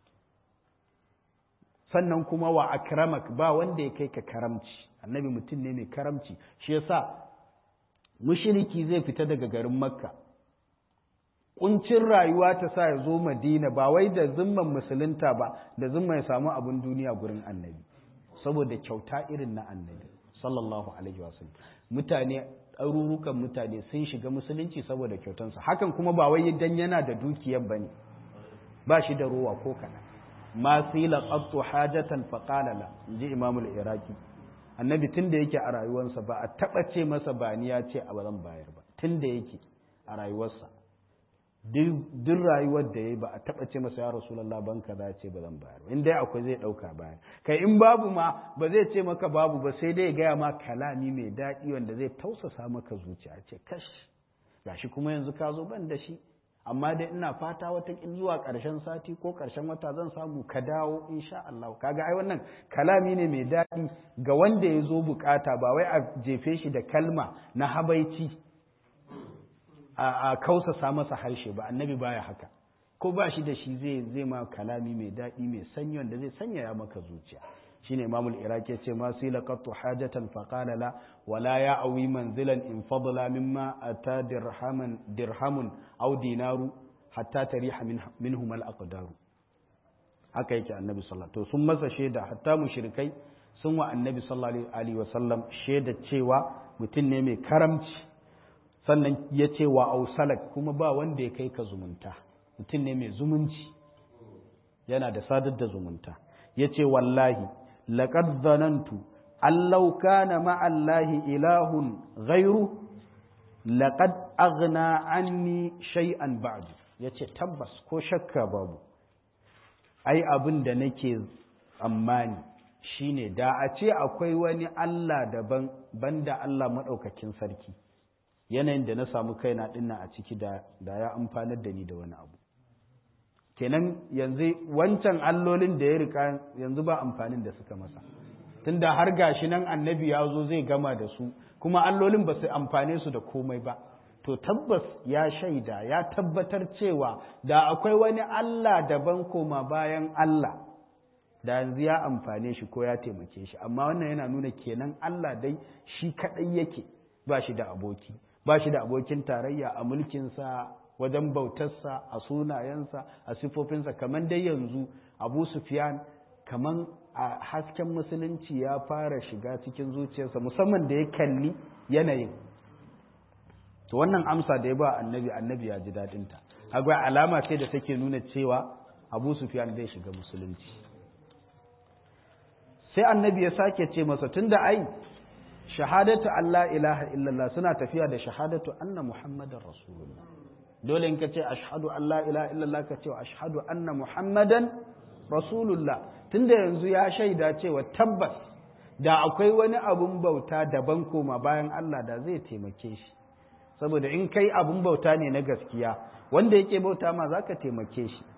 sannan kuma wa akramak ba wanda ya kai ka karamci annabi mutum ne mai karamci shi yasa mushriki zai fita daga garin makka kuncin rayuwa ta sa ya zo madina ba wai da zimman musulunta ba da zimman ya samu abin duniya gurin annabi saboda kyauta irin na annabi sallallahu alaihi wasallam mutane ɗarurukan mutane sun shiga musulunci saboda kyautansa hakan kuma ba wai dan yana da dukiyar ba ne ba shi da rowa ko kaɗan ma sila qattu hajatan fa qala la inji imamul iraki annabi tun da yake a rayuwarsa ba a taɓa ce masa ba ni ya ce a ba zan bayar ba tun da yake a rayuwarsa duk rayuwar da ya yi ba a taɓa ce masa ya rasulallah ban ka za ce ba zan bayar in dai akwai zai ɗauka bayan kai in babu ma ba zai ce maka babu ba sai dai gaya ma kalami mai daɗi wanda zai tausasa maka zuciya ce kash gashi kuma yanzu ka zo ban da shi amma dai ina fata wata zuwa ƙarshen sati ko ƙarshen wata zan samu ka dawo insha Allah kaga ai wannan kalami ne mai daɗi ga wanda ya zo bukata ba wai a jefe shi da kalma na habaici a kausasa masa harshe ba annabi baya haka ko ba shi da shi zai zai ma kalami mai daɗi mai sanyi wanda zai sanyaya maka zuciya shine imamul iraki yace ma sila qattu hajatan fa qala la wala ya awi manzilan in fadla mimma ata dirhaman dirhamun aw dinaru hatta tariha minhum al aqdaru haka yake annabi sallallahu to sun masa shaida hatta mushrikai sun wa annabi sallallahu alaihi wasallam shaida cewa mutum ne mai karamci sannan ya ce wa ausalak kuma ba wanda ya kai ka zumunta mutum ne mai zumunci yana da sadar da zumunta ya ce wallahi laƙad zanantu allau kana ma'allahi ilahun gairu laƙad agna anni shay'an ba'du ya ce tabbas ko shakka babu ai abin da nake tsammani shine da a ce akwai wani Allah daban banda Allah maɗaukakin sarki yanayin da na samu kaina dinna a ciki da ya amfanar da ni da wani abu kenan yanzu wancan allolin da ya rika yanzu ba amfanin da suka masa tunda har gashi nan annabi ya zo zai gama da su kuma allolin ba su amfane su da komai ba to tabbas ya shaida ya tabbatar cewa da akwai wani Allah daban koma bayan Allah da yanzu ya amfane shi ko ya taimake shi amma wannan yana nuna kenan Allah dai shi kadai yake ba shi da aboki ba shi da abokin tarayya a mulkinsa wajen bautarsa a sunayensa a sifofinsa kamar dai yanzu abu sufyan kamar a hasken musulunci ya fara shiga cikin zuciyarsa musamman da ya kalli yanayin to wannan amsa da ya ba annabi annabi ya ji daɗinta agwai alama ce da take nuna cewa abu sufyan zai shiga musulunci sai annabi ya sake ce masa tunda ai shahadatu Allah ilaha illallah suna tafiya da shahadatu anna muhammadan rasulullah dole in ka ce ashhadu an la ilaha illallah ka ce ashhadu anna muhammadan rasulullah tunda yanzu ya shaida cewa tabbas da akwai wani abun bauta daban koma bayan Allah da zai taimake shi saboda in kai abun bauta ne na gaskiya wanda yake bauta ma zaka taimake shi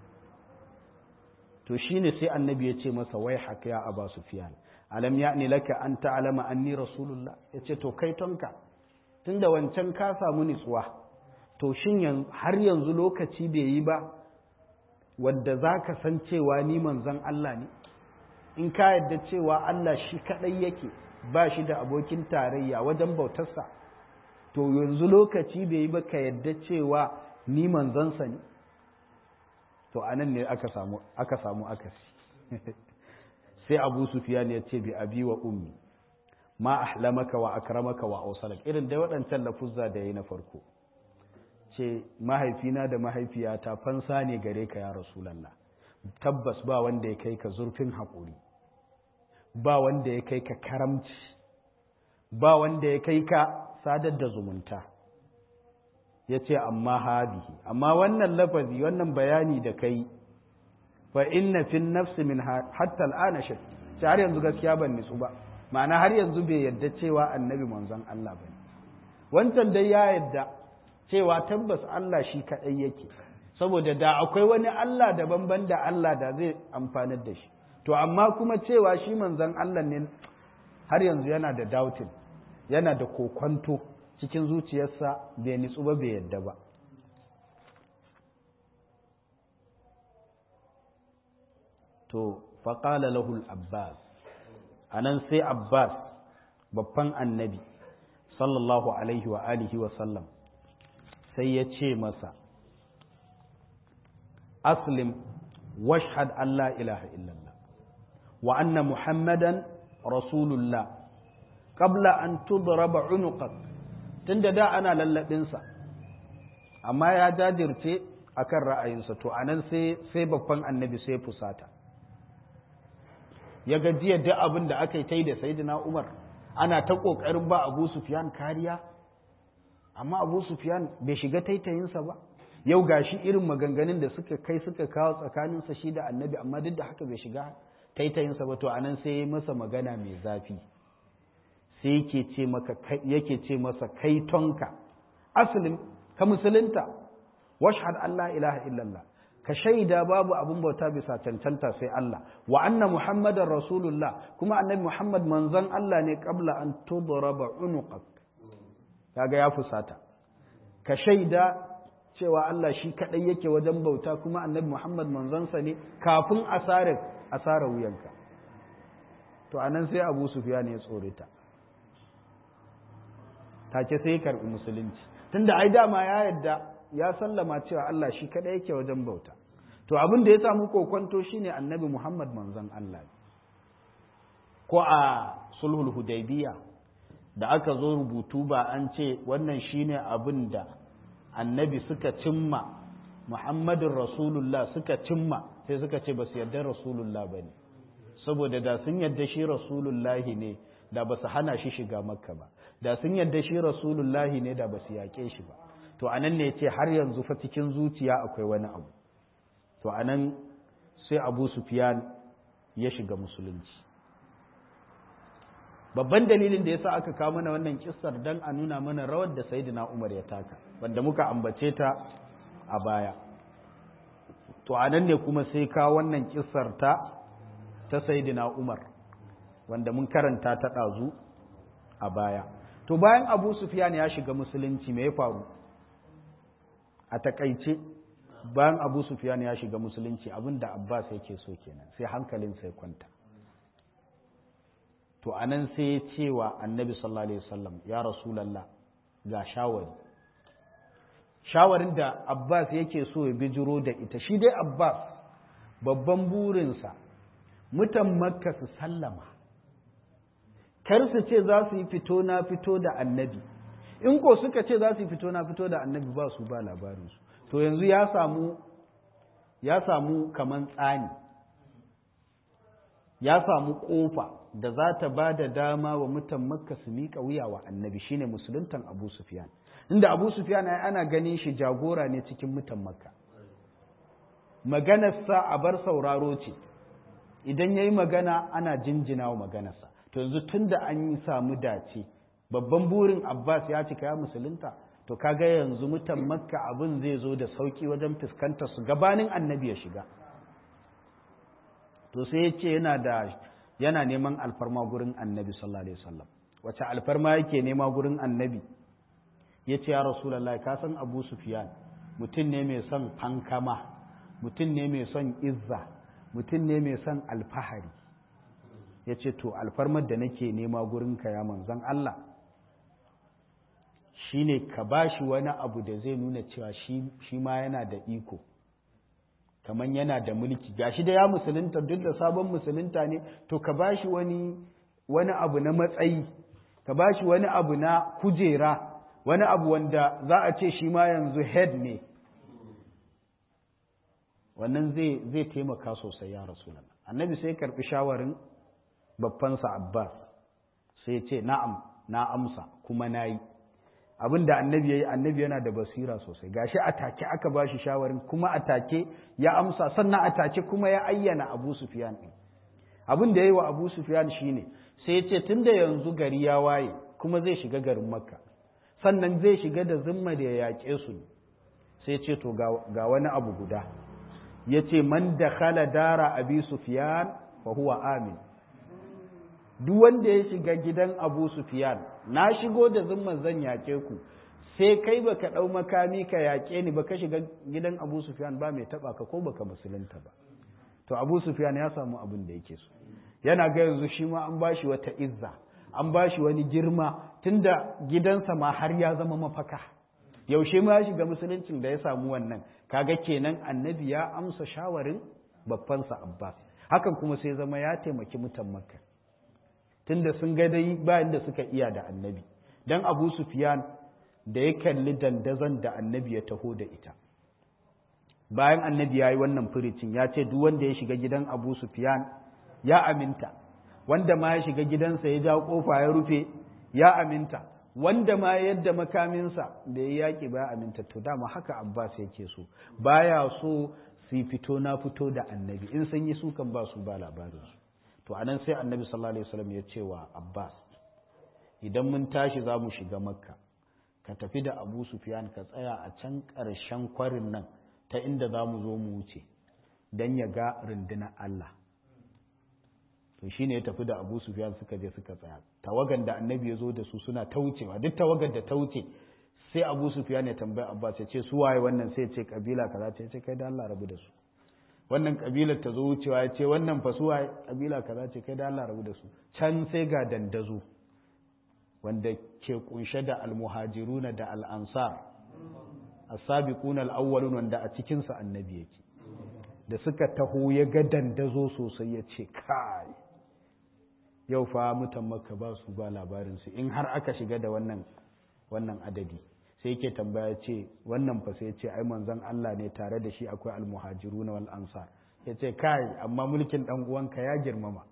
to shine sai annabi ya ce masa wai haka ya aba sufyan alam ya'ni laka an ta'lama anni rasulullah yace to kai tonka tunda wancan ka samu nitsuwa to shin har yanzu lokaci bai yi ba wadda zaka san cewa ni manzon Allah ne in ka yadda cewa Allah shi kadai yake ba shi da abokin tarayya wajen bautarsa to yanzu lokaci bai yi ba ka yadda cewa ni manzansa ne to anan ne aka samu aka samu akasi sai abu sufiyan ya ce bi abi wa ummi ma ahlamaka wa akramaka wa awsalak irin dai waɗancan lafuzza da yayi na farko ce mahaifina da mahaifiyata fansa ne gare ka ya rasulullah tabbas ba wanda ya kai ka zurfin haƙuri ba wanda ya kai ka karamci ba wanda ya kai ka sadar da zumunta ya ce amma hadihi amma wannan lafazi wannan bayani da kai fa inna fin nafsi min hatta al'ana shak sai har yanzu gaskiya ban nitsu ba ma'ana har yanzu bai yadda cewa annabi manzon Allah bane wancan dai ya yadda cewa tabbas Allah shi kadai yake saboda da akwai wani Allah daban da Allah da zai amfanar da shi to amma kuma cewa shi manzon Allah ne har yanzu yana da doubting yana da kokwanto cikin zuciyarsa bai nitsu ba bai yadda ba to faƙala lahul abbas a nan sai abbas babban annabi sallallahu alaihi wa alihi wa sallam sai ya ce masa aslim washhad Allah ilaha illallah wa anna muhammadan rasulullah qabla an tudraba unuqak tunda da ana lallabinsa amma ya jajirce akan ra'ayinsa to anan sai sai babban annabi sai fusata ya ga jiya duk abin da aka yi ta yi da sayyidina umar ana ta ƙoƙarin ba abu sufyan kariya amma abu sufyan bai shiga taitayinsa ba yau gashi irin maganganun da suka kai suka kawo tsakaninsa shi da annabi amma duk da haka bai shiga taitayinsa ba to anan sai ya masa magana mai zafi sai yake ce maka yake ce masa kai tonka asalin ka musulunta washhad Allah ilaha illallah ka shaida babu abun bauta bisa cancanta sai Allah wa anna muhammadar rasulullah kuma annabi muhammad manzon Allah ne qabla an tudraba unuqak kaga ya fusata ka shaida cewa Allah shi kadai yake wajen bauta kuma annabi muhammad manzonsa ne kafin asarar asara wuyanka to anan sai abu sufyan ya tsorita take sai karbi musulunci tunda ai dama ya yadda ya sallama cewa Allah shi kadai yake wajen bauta to abin da ya samu kokonto shine annabi Muhammad manzon Allah ko a sulhul hudaybiya da aka zo rubutu ba an ce wannan shine abin da annabi suka cimma Muhammadin Rasulullah suka cimma sai suka ce ba su yarda Rasulullah ba ne saboda da sun yarda shi Rasulullahi ne da ba su hana shi shiga makka ba da sun yarda shi Rasulullahi ne da ba su yaƙe shi ba to anan ne ce har yanzu fa cikin zuciya akwai wani abu to anan sai abu sufyan ya shiga musulunci babban dalilin da yasa aka kawo mana wannan kissar dan a nuna mana rawar da sayyidina umar ya taka wanda muka ambace ta a baya to anan ne kuma sai kawo wannan kissar ta ta sayyidina umar wanda mun karanta ta ɗazu a baya to bayan abu sufyan ya shiga musulunci me ya faru a takaice bayan abu sufyan ya shiga musulunci abinda abbas yake so kenan sai hankalin sai kwanta to anan sai ya ce wa annabi sallallahu alaihi wasallam ya rasulallah ga shawari shawarin da abbas yake so ya bijiro da ita shi dai abbas babban burinsa mutan makka su sallama kar su ce za su yi fito na fito da annabi in ko suka ce za su yi fito na fito da annabi ba su ba labarinsu to yanzu ya samu ya samu kaman tsani ya samu kofa da za ta ba da dama wa mutan makka su miƙa wuya wa annabi shine musuluntan abu sufyan inda abu sufyan ana ganin shi jagora ne cikin mutan makka maganarsa a bar sauraro ce idan ya yi magana ana jinjina wa maganarsa to yanzu tun da an yi samu dace babban burin abbas ya cika ya musulunta to kaga yanzu mutan makka abin zai zo da sauki wajen fuskantar su gabanin annabi ya shiga to sai ya ce yana da yana neman alfarma gurin annabi sallallahu alaihi wasallam wace alfarma yake nema gurin annabi ya ce ya rasulallah ka san abu sufyan mutum ne mai son fankama mutum ne mai son izza mutum ne mai son alfahari ya ce to alfarmar da nake nema gurinka ya manzan Allah shi ne ka ba shi wani abu da zai nuna cewa shi ma yana da iko kamar yana da mulki gashi da ya musulunta duk da sabon musulunta ne to ka ba shi wani wani abu na matsayi ka ba shi wani abu na kujera wani abu wanda za a ce shi ma yanzu head ne wannan zai zai taimaka sosai ya rasulullah annabi sai karbi shawarin babbansa abbas sai ce na'am na amsa kuma nayi abin da annabi yayi annabi yana da basira sosai gashi a take aka ba shi shawarin kuma a take ya amsa sannan a take kuma ya ayyana abu sufyan din abin da yayi wa abu sufyan shine sai ya ce tunda yanzu gari ya waye kuma zai shiga garin makka sannan zai shiga da zimma da ya yaƙe su sai ce to ga wani abu guda ya ce man da khala dara abi sufiyan fa huwa amin duk wanda ya shiga gidan abu sufiyan na shigo da zimman zan yaƙe ku sai kai baka ɗau makami ka yaƙe ni baka shiga gidan abu sufiyan ba mai taɓa ka ko baka musulunta ba to abu sufiyan ya samu abin da yake so yana ga yanzu shi ma an bashi wata izza an bashi wani girma tunda gidansa ma har ya zama mafaka yaushe ma ya shiga musuluncin da ya samu wannan kaga kenan annabi ya amsa shawarin babbansa abbas hakan kuma sai zama ya taimaki mutan makka tunda sun ga dai bayan da suka iya da annabi dan abu sufyan da ya kalli dandazon da annabi ya taho da ita bayan annabi ya yi wannan furicin ya ce duk wanda ya shiga gidan abu sufyan ya aminta wanda ma ya shiga gidansa ya ja kofa ya rufe ya aminta wanda ma yadda makaminsa da ya yaƙi ba aminta to dama haka abbas yake so baya so su fito na fito da annabi in sun yi sukan ba su ba labarinsu to anan sai annabi sallallahu alaihi wasallam ya ce wa abbas idan mun tashi za mu shiga makka ka tafi da abu sufyan ka tsaya a can ƙarshen kwarin nan ta inda za mu zo mu wuce don ya ga rundunar allah to shi ne ya tafi da abu sufyan suka je suka tsaya tawagan da annabi ya zo da su suna ta wucewa duk tawagan da ta wuce sai abu sufyan ya tambayi abbas ya ce su waye wannan sai ce kabila kaza ce ce kai da Allah rabu da su wannan kabilar ta zo wucewa ya ce wannan fa su waye kabila kaza ce kai da Allah rabu da su can sai ga dandazo wanda ke kunshe da almuhajiruna da al'ansar as-sabiquna al-awwalun wanda a cikin sa annabi yake da suka taho ya ga dandazo sosai ya ce kai yau fa mutan maka ba su ba labarinsu in har aka shiga da wannan wannan adadi sai yake tambaya ce wannan fa sai ce ai manzon Allah ne tare da shi akwai almuhajirun wal ansar ya ce kai amma mulkin dan uwanka ya girmama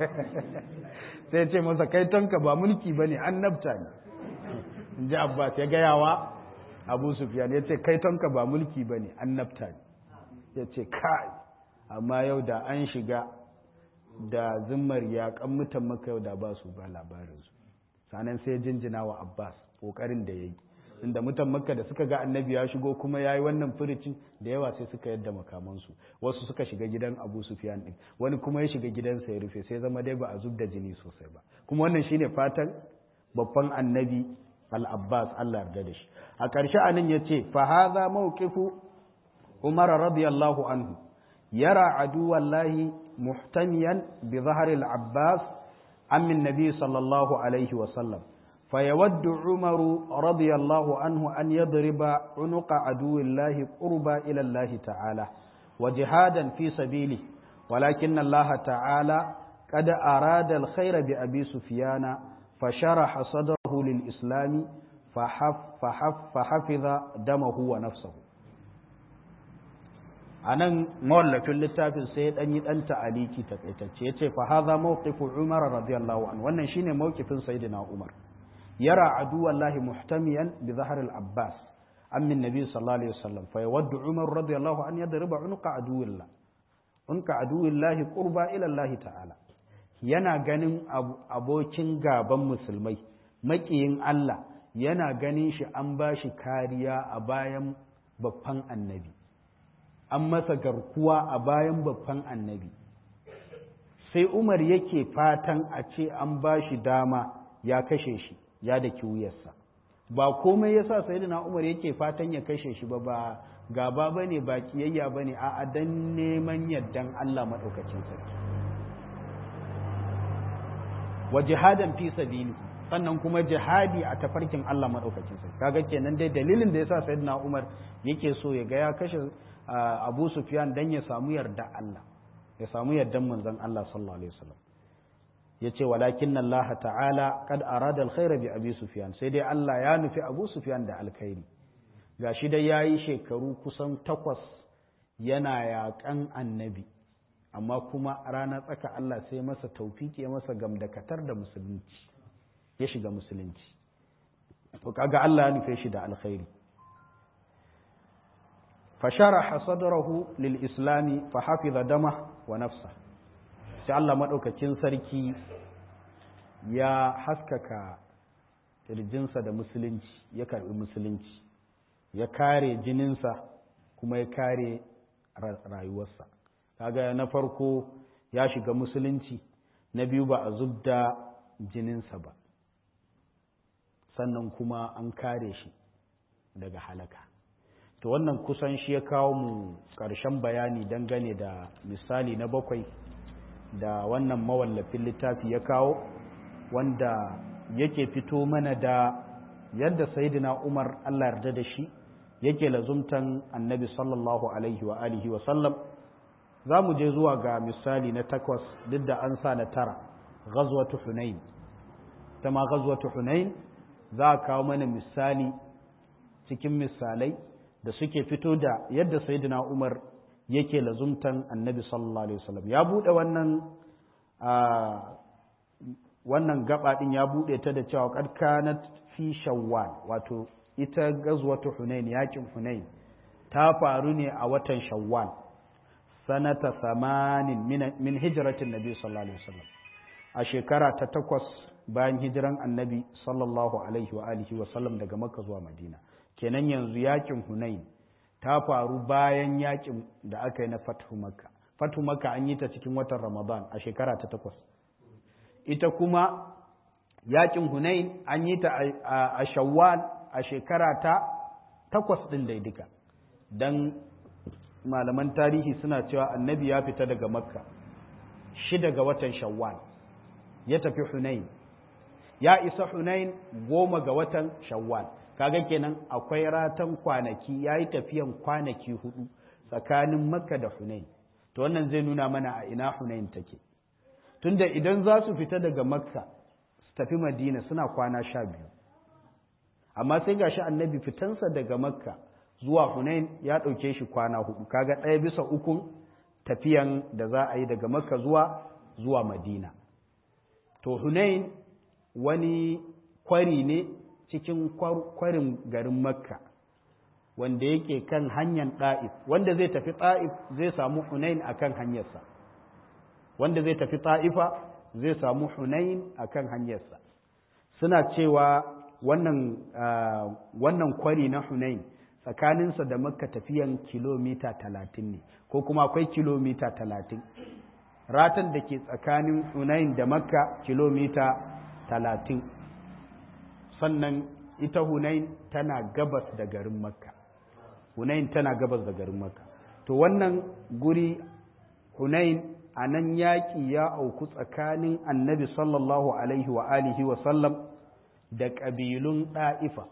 sai ce masa kai tonka ba mulki bane annabta ne in ji Abbas ya gayawa Abu Sufyan ya ce kai tonka ba mulki bane annabta ne ya ce kai amma yau da an shiga da zimmar yaƙan mutan maka yau da ba su ba labarinsu sanan sai jinjina wa abbas ƙoƙarin da ya yi inda mutan makka da suka ga annabi ya shigo kuma ya yi wannan furicin da yawa sai suka yadda makamansu wasu suka shiga gidan abu sufyan din wani kuma ya shiga gidansa ya rufe sai zama dai ba a zub da jini sosai ba kuma wannan shine fatan babban annabi al-abbas allah yarda da shi a ƙarshe anan ya ce fa hadha mawqifu umar radiyallahu anhu yara aduwallahi muhtamiyan bi zahari al-abbas عم النبي صلى الله عليه وسلم فيود عمر رضي الله عنه أن يضرب عنق عدو الله قربا إلى الله تعالى وجهادا في سبيله ولكن الله تعالى قد أراد الخير بأبي سفيان فشرح صدره للإسلام فحف فحف فحفظ دمه ونفسه a nan mawallafin littafin sai ya ɗanyi ɗan ta'aliki takaitacce ya ce fa haza mawqifu umar radiyallahu anhu wannan shine mawqifin sayyidina umar yara aduwallahi muhtamiyan bi zahar al-abbas ammin nabi sallallahu alaihi wasallam fa yawaddu umar radiyallahu an yadriba unqa aduwillah unqa aduwillahi qurba ila allah ta'ala yana ganin abokin gaban musulmai makiyin Allah yana ganin shi an bashi kariya a bayan babban annabi an masa garkuwa a bayan babban annabi sai umar yake fatan a ce an ba shi dama ya kashe shi ya da wuyarsa ba komai yasa sayyidina umar yake fatan ya kashe shi ba ba gaba bane ba kiyayya bane a dan neman yardan Allah madaukakin sarki wa jihadan fi sabili sannan kuma jihadi a tafarkin Allah madaukakin sarki kaga kenan dai dalilin da yasa sayyidina umar yake so ya ga ya kashe abu sufyan dan ya samu yarda Allah ya samu yardan manzon Allah sallallahu alaihi wasallam yace walakin Allah ta'ala kad arada alkhaira bi abi sufyan sai dai Allah ya nufi abu sufyan da alkhairi gashi dai yayi shekaru kusan takwas yana yaƙan annabi amma kuma rana tsaka Allah sai masa taufiki ya masa gamdakatar da musulunci ya shiga musulunci to kaga Allah ya nufe shi da alkhairi فشرح صدره للإسلام فحفظ دمه ونفسه sai Allah maɗaukakin sarki ya haskaka ƙirjinsa da musulunci ya karɓi musulunci ya kare jininsa kuma ya kare rayuwarsa kaga na farko ya shiga musulunci na biyu ba a zubda jininsa ba sannan kuma an kare shi daga halaka to wannan kusan shi ya kawo mu ƙarshen bayani dangane da misali na bakwai da wannan mawallafin littafi ya kawo wanda yake fito mana da yadda sayidina umar allah yarda da shi yake lazumtan annabi sallallahu alaihi wa alihi wa sallam za mu je zuwa ga misali na takwas duk da an sa na tara ghazwatu hunain ta ma ghazwatu hunain za a kawo mana misali cikin misalai da suke fito da yadda sayyidina Umar yake lazumtan annabi sallallahu alaihi wasallam ya bude wannan wannan gaba din ya bude ta da cewa qad kanat fi shawwal wato ita gazwatu hunain yakin hunain ta faru ne a watan shawwal sanata samanin min hijratin nabi sallallahu alaihi wasallam a shekara ta takwas bayan hijiran annabi sallallahu alaihi wa alihi wasallam daga makka zuwa madina kenan yanzu yakin hunain ta faru bayan yakin da aka yi na fathu makka fathu makka an yi ta cikin watan ramadan a shekara ta takwas ita kuma yakin hunain an yi ta a shawwal a shekara ta takwas ɗin daidika don malaman tarihi suna cewa annabi ya fita daga makka shida ga watan shawwal ya tafi hunain ya isa hunain goma ga watan shawwal kaga kenan akwai ratan kwanaki ya yi tafiyan kwanaki hudu tsakanin makka da hunain to wannan zai nuna mana a ina hunain take tunda idan za su fita daga makka su tafi madina suna kwana sha biyu amma sai gashi annabi fitansa daga makka zuwa hunain ya ɗauke shi kwana hudu kaga ɗaya bisa ukun tafiyan da za a yi daga makka zuwa zuwa madina to hunain wani kwari ne cikin kwarin garin makka wanda yake kan hanyar ɗa'if wanda zai tafi ɗa'if zai samu hunain a kan hanyarsa wanda zai tafi ta'ifa zai samu hunain a kan hanyarsa suna cewa wannan, wannan kwari na hunain tsakaninsa da makka tafiyan kilomita talatin ne ko kuma akwai kilomita talatin ratan da ke tsakanin hunain da makka kilomita talatin sannan ita hunain tana gabas da garin makka hunain tana gabas da garin makka to wannan guri hunain a nan yaƙi ya auku tsakanin annabi sallallahu alaihi wa alihi wa sallam da ƙabilun ɗa'ifa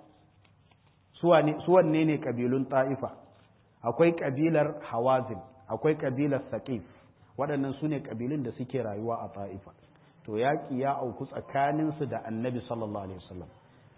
suwanne ne ƙabilun ɗa'ifa akwai ƙabilar hawazin akwai ƙabilar saƙif waɗannan su ne ƙabilun da suke rayuwa a ɗa'ifa to yaƙi ya auku tsakaninsu da annabi sallallahu alaihi wasallam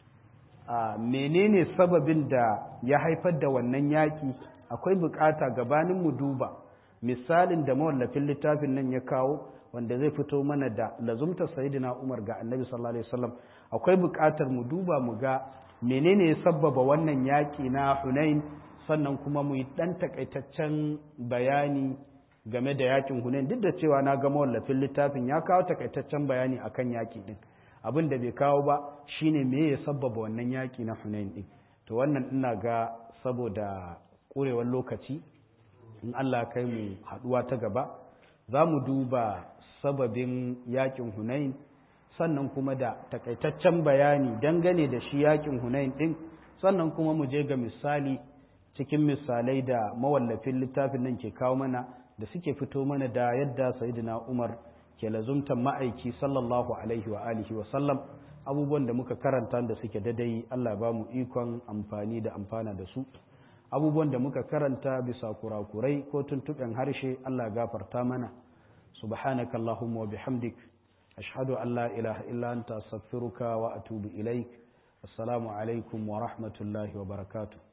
menene sababin da ya haifar da wannan yaƙi akwai buƙata gabanin mu duba misalin da mawallafin littafin nan ya kawo wanda zai fito mana da lazumta sayyidina Umar ga Annabi sallallahu alaihi wasallam akwai buƙatar mu duba mu ga menene ya sabbaba wannan yaƙi na Hunain sannan kuma mu yi dan takaitaccen bayani game da yaƙin Hunain duk da cewa na ga mawallafin littafin ya kawo takaitaccen bayani akan yaƙi din abin da bai kawo ba shine me ya sabbaba wannan yaƙi na Hunain din to wannan ina ga saboda ƙurewar lokaci in Allah kai mu haɗuwa ta gaba za mu duba sababin yakin hunain sannan kuma da takaitaccen bayani dangane da shi yakin hunain ɗin sannan kuma mu je ga misali cikin misalai da mawallafin littafin nan ke kawo mana da suke fito mana da yadda sayyidina umar ke lazumtan ma'aiki sallallahu alaihi wa alihi wa sallam abubuwan da muka karanta da suke dadai Allah ba mu ikon amfani da amfana da su abubuwan da muka karanta bisa kurakurai ko tuntuɓen harshe Allah gafarta mana subhanaka allahumma wa bihamdik ashhadu an la ilaha illa anta astaghfiruka wa atubu ilaik assalamu alaikum wa rahmatullahi wa barakatuh